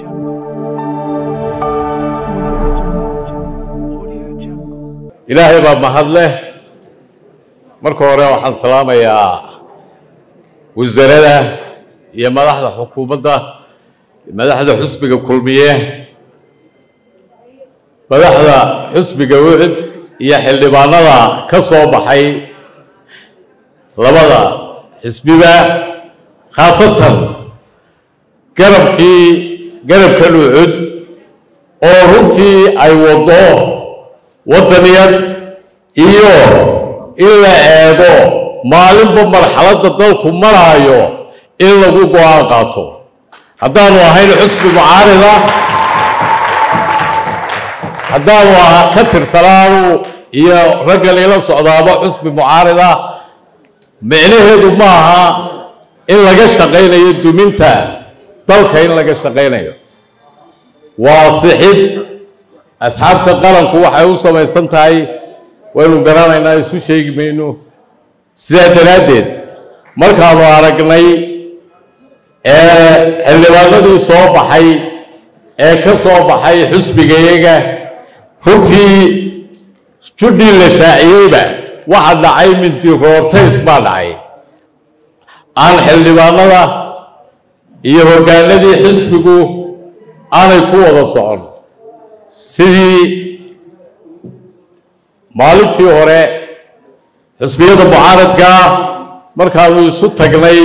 ilaahay baa mahad leh marka hore waxaan salaamayaa wasarada iyo madaxda xukuumadda madaxda xusbiga kulmiye madaxda xusbiga wucud iyo xildhibaanada ka soo baxay labada xisbiba khaasatan garabkii garabkan wucud oo runtii ay waddo waddaniyad iyo in la eego maalinba marxaladda dalku maraayo in lagu go-aan qaato haddaanu ahayn xusbi mucaarida haddaanu aha ka tirsanaanu iyo raggan ila socdaaba xusbi mucaarida micnaheedu ma aha in laga shaqaynayo duminta dalka in laga shaqaynayo waa sixid asxaabta qaranku waxay u samaysan tahay waynu garanaynaa isu sheegi mayno sidaa daraaddeed markaanu aragnay ee xildhibaanadii soo baxay ee ka soo baxay xusbigayaga runtii judhii la shaaciyeyba waxa dhacay mintiroortays baa dhacay aan xildhibaanada iyo hoggaanadii xisbigu aanay ku wada socon sidii maalintii hore xisbiyada mucaaradka markaanu isu tagnay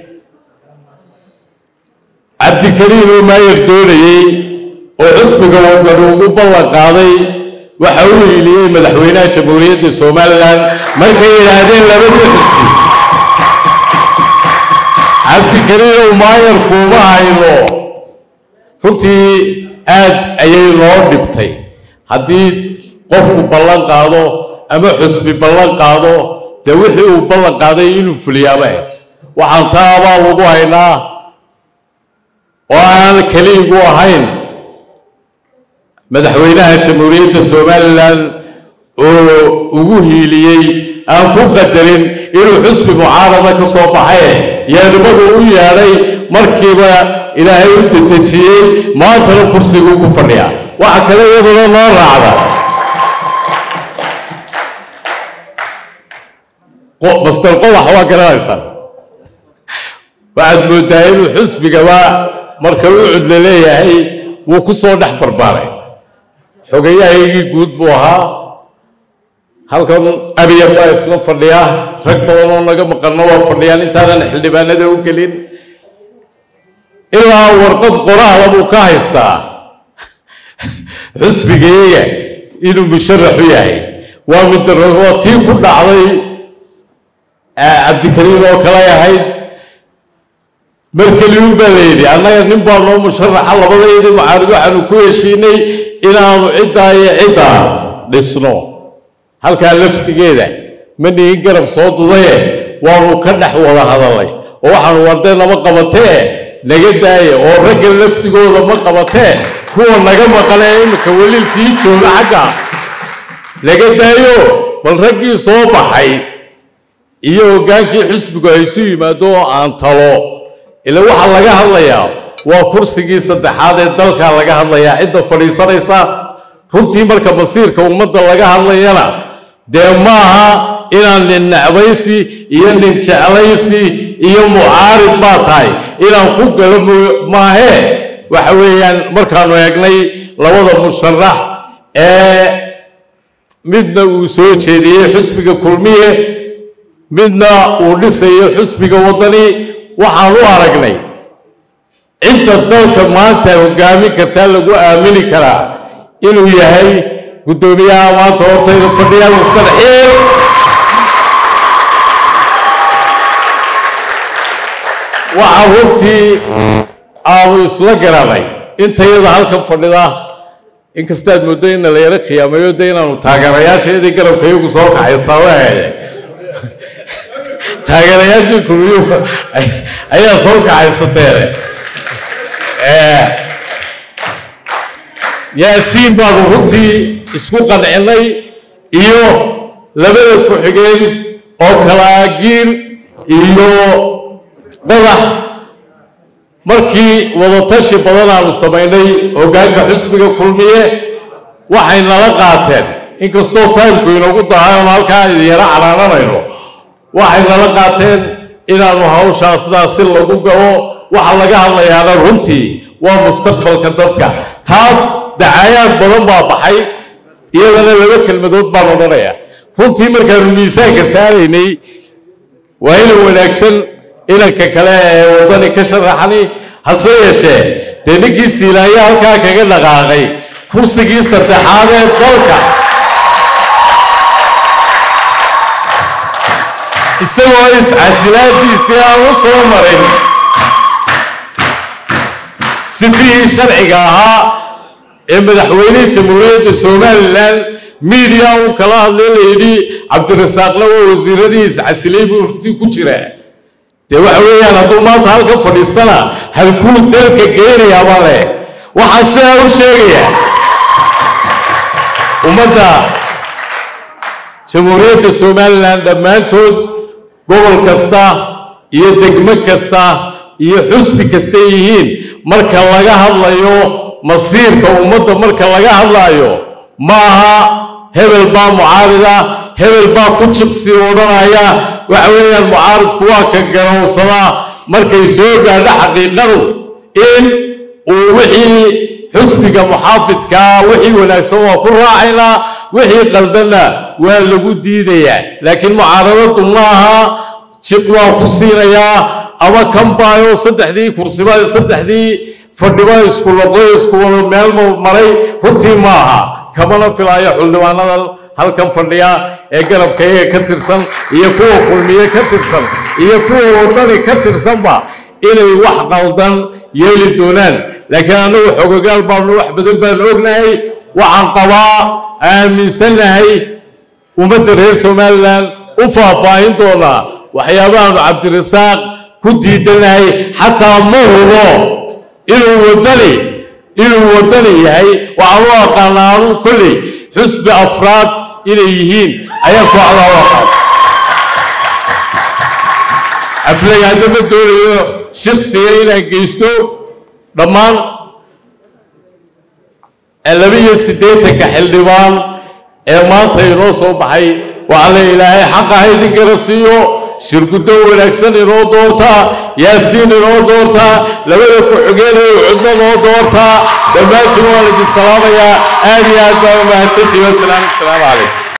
cabdikariim oo maayar doonayey oo xisbiga wadan ugu ballan qaaday waxa uu hiiliyey madaxweynaha jamhuuriyadda somalilan markay yidhaahdeen labadii xisbi cabdikariim oo maayar kuuma hayno runtii aad ayay loo dhibtay haddii qofku ballan qaado ama xusbi ballan qaado dee wixii uu ballan qaaday inuu fuliyaaba waxaan taabaa lagu haynaa oo aan keliigu ahayn madaxweynaha jamhuuriyadda somalilan oo ugu hiiliyey aan ku qadarin inuu xusbi mucaarada ka soo baxaye yeedhimadu u yeedhay markiiba ilaahay u dedejiyey maantana kursiguu ku fadhiya waxa kale iyaduna noo raacda master qodax waa garanaysaan waxaad mooddaa inuu xusbigaba marka u cudla leeyahay wuu ku soo dhex barbaaray xogayahaygii guud buu ahaa halkan abiya baa isla fadhiya rag badan oo naga maqanno waa fadhiyaan intaanan xildhibaanada u gelin ilaa warqad qoraala buu ka haystaa xusbigayaga inuu musharaxu yahay waa midaro waa tii ku dhacday cabdikariim oo kale ahayd markeliun baa la yidhi annaga nin baa noo musharaxa labadaydii mucaarid waxaanu ku heshiinay inaanu ciddaa iyo ciddaa dhisno halkaa laftigeeda ma nihin garab soo dudaye waanu ka dhex wada hadalnay oo waxaanu wardee nama qabatee naga daaya oo ragga laftigooda ma qabatee kuwa naga maqanee iminka weli sii jooga xagga naga daayo bal raggii soo baxay iyo hoggaankii xisbigu ay isu yimaado oo aan talo ila waxaa laga hadlayaa waa kursigii saddexaad ee dalka laga hadlayaa cidda fadhiisanaysa runtii marka masiirka ummadda laga hadlayana dee maaha inaan nin necbaysi iyo nin jeclaysi iyo mucaarid baa tahay inaan ku galo maahee waxa weeyaan markaanu eegnay labada musharax ee midna uu soo jeediyey xusbiga kulmiye midna uu dhisayo xusbiga waddani waxaan u aragnay cidda dalka maanta hoggaamin kartaa lagu aamini karaa inuu yahay guddoomiyaha maanta hortayda fadhiya mister xiil waxaa runtii aanu isla garanay intayada halkan fadhida inkastaad mooddo ina la yaro khiyaamayo de inaanu taageerayaasheedii garabka iyagu soo kaxaystaa wahaye taageerayaashii kulmiyu ayaa soo kaxaysateene yaasiin baanu runtii isku qancinay iyo labada ku-xigeen oo kalaagiin iyo qodax markii wadatashi badan aanu samaynay hoggaanka xusbiga kulmiye waxay nala qaateen inkastoo taymku inoogu dahay oon halkaa idin yaro canaananayno waxay nala qaateen inaanu hawshaa sidaas si lagu gabo waxa laga hadlayaana runtii waa mustaqbalka dadka taa dacaayaad badan baa baxay iyadana laba kelmadood baan odhanaya runtii markaanu miisaanka saaraynay waa inan wanaagsan inanka kale ee waddani ka sharaxani hase yeeshee dee ninkii siilaayo halkaa kaga dhaqaaqay kursigii saddexaad ee dalka isagoo iscasilaadiisii aan u soo marin sifihii sharciga ahaa ee madaxweynihii jamhuuriyadda somalilan miidiya uu kala hadlay layidhi cabdirasaaqna waa wasiiradii iscasilay buu runtii ku jiraa dee waxa weeyaan hadduu maanta halka fadhiistana halkuu dalka geynayaaba leh waxaan sidaa u sheegaya ummadda jamhuuriyadda somalilan dhammaantood gobol kasta iyo degmo kasta iyo xusbi kastay yihiin marka laga hadlayo masiirka ummadda marka laga hadlayo ma aha hebel baa mucaarida hebel baa ku jiqsi odhanaya waxa weeyaan mucaaridku waa ka garowsadaa markay soo gaadho xaqiiqadu in uu wixii xusbiga muxaafidkaa wixii wanaagsan waa ku raacaynaa wixii qaldanna waa lagu diidayaa laakiin mucaaradadu ma aha jiq waa ku siinayaa ama kan baayo saddexdii kursiba saddexdii fadhiba isku loqoy isku wada meel maray runtii ma aha kamana filaayo xildhibaanadan halkan fadhiya ee garabkayga ka tirsan iyo kuwa kulmiye ka tirsan iyo kuwa wadani ka tirsanba inay wax qaldan yeeli doonaan laakiin annagu xogogaal baanu wax badan baan ognahay waxaan qabaa aaminsannahay ummadda reer somalilan u faahfaahin doonaa waxyaabahaanu cabdirasaaq ku diidanahay xataa ma hubo inuu wadani inuu wadani yahay waxaan u aqaanaa anuu kolley xusbi afraad inay yihiin ayaan kooxdaa u aqaan aflagaado ma doonayo shaksiga inaan geysto dhammaan laba-iyo siddeetanka xildhibaan ee maanta inoo soo baxay waxaa la ilaahay xaqa ha idin gara siiyo shirguddo wanaagsan inoo doortaa yaasiin inoo doortaa labada ku-xigeenay cudno noo doortaa dhammaantiin waan idin salaamayaa aad iyo aad baa umahadsantihi wasalaamu asalaamu calaykum